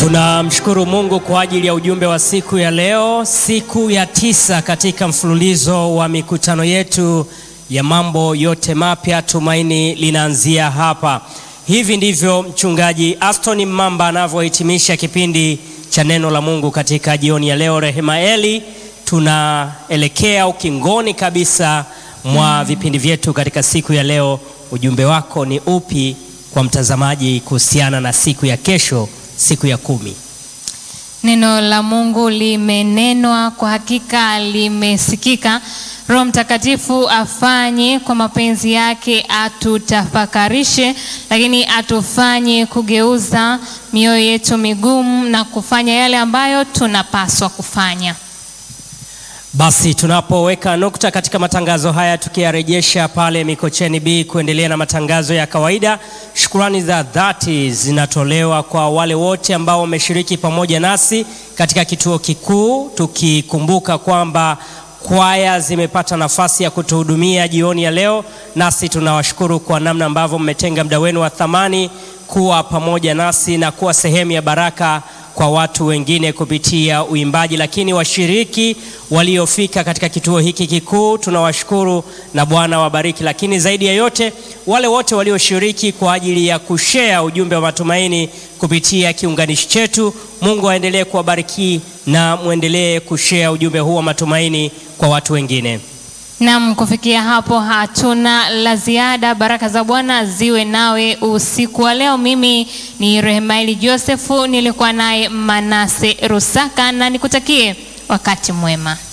Tunamshukuru Mungu kwa ajili ya ujumbe wa siku ya leo, siku ya tisa katika mfululizo wa mikutano yetu ya mambo yote mapya. Tumaini linaanzia hapa. Hivi ndivyo mchungaji Aston Mamba anavyohitimisha kipindi cha neno la Mungu katika jioni ya leo. Rehema Eli, tunaelekea ukingoni kabisa mwa vipindi vyetu katika siku ya leo. Ujumbe wako ni upi kwa mtazamaji kuhusiana na siku ya kesho, siku ya kumi? Neno la Mungu limenenwa, kwa hakika limesikika. Roho Mtakatifu afanye kwa mapenzi yake, atutafakarishe, lakini atufanye kugeuza mioyo yetu migumu na kufanya yale ambayo tunapaswa kufanya. Basi tunapoweka nukta katika matangazo haya tukiyarejesha pale Mikocheni B kuendelea na matangazo ya kawaida, shukrani za dhati zinatolewa kwa wale wote ambao wameshiriki pamoja nasi katika kituo kikuu, tukikumbuka kwamba kwaya zimepata nafasi ya kutuhudumia jioni ya leo, nasi tunawashukuru kwa namna ambavyo mmetenga muda wenu wa thamani kuwa pamoja nasi na kuwa sehemu ya baraka kwa watu wengine kupitia uimbaji. Lakini washiriki waliofika katika kituo hiki kikuu tunawashukuru na Bwana wabariki. Lakini zaidi ya yote wale wote walioshiriki kwa ajili ya kushea ujumbe wa matumaini kupitia kiunganishi chetu, Mungu aendelee kuwabariki na mwendelee kushea ujumbe huu wa matumaini kwa watu wengine. Nam, kufikia hapo hatuna la ziada. Baraka za Bwana ziwe nawe usiku wa leo. Mimi ni Rehemaili Josefu, nilikuwa naye Manase Rusaka, na nikutakie wakati mwema.